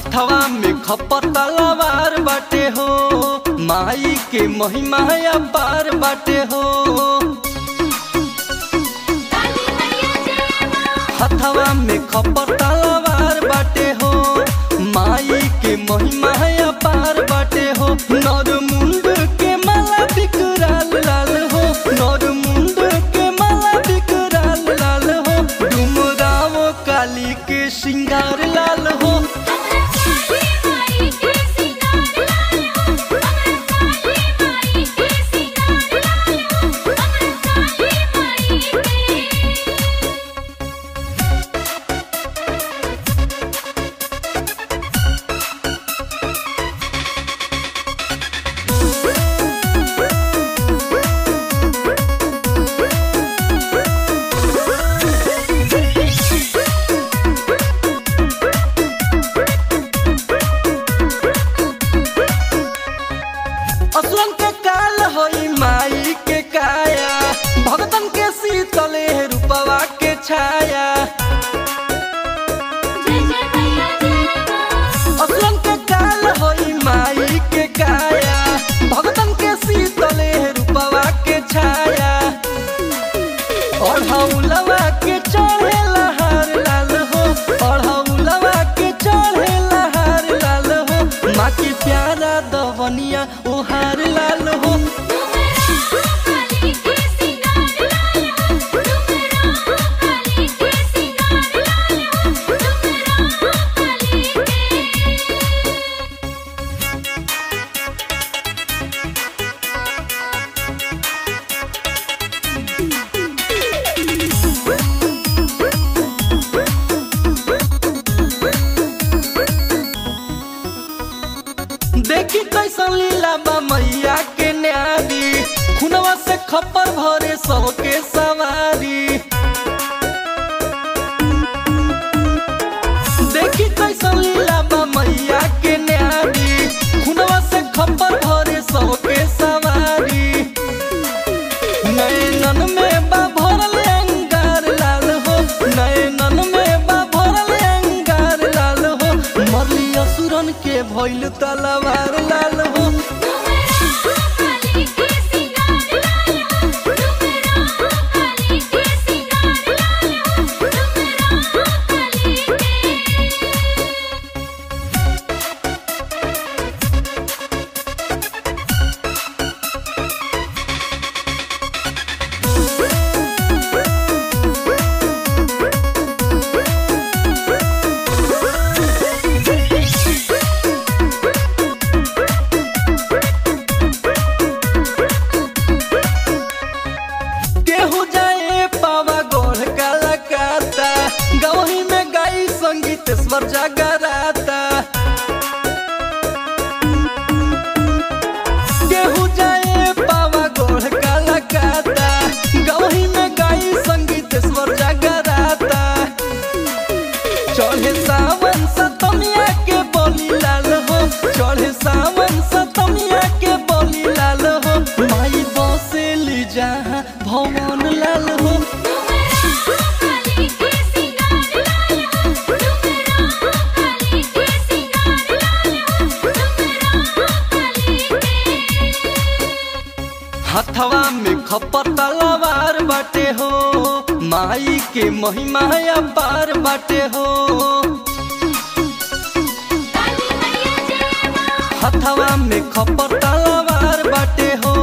हथवा में खपर तलवार बाटे हो माई के महिमा अपार बाटे हो हथवा में खपर तलवार बाटे हो माई के महिमा अपार बाटे हो नर मुंड के माला बिकराल लाल हो नर मुंड के माला बिकराल लाल हो डुमराव काली के श्रृंगार लाल हो असुरन के काल होई माई के काया भगतन के शीतले रूपवा के छाया असुरन के काल होई माई के काया भगतन के शीतले रूपवा के छाया अढ़ौलवा के चढ़े लहार लाल हो अढ़ौलवा के चढ़े लहार लाल हो माँ के प्यारा दवनिया ओहार लाल हो देखी कैसन लीला बा मैया के न्यारी खुनवा से खपर भरे सबके सवारी देखी कैसन लीला बा मैया के न्यारी खुनवा से खपर भरे सबके सवारी नैनन में बा भरल अंगार लाल हो नैनन में बा भरल अंगार लाल हो मरली असुरन के भइल तलवार लाल हो केहू जाए पावा गोढ़ काला काता गवही में गाई संगीतेश्वर जगराता केहू जाए पावा गोढ़ काला काता गवही में गाई संगीतेश्वर जगराता चढ़े सावन सतमिया के बोली लाल हो चढ़े सावन सतमिया के बोली लाल हो माई बसेली जहाँ भवन लाल हो हथवा में खपर तलवार बाटे हो माई के महिमा अपार बाटे हो हथवा में खपर तलवार बाटे हो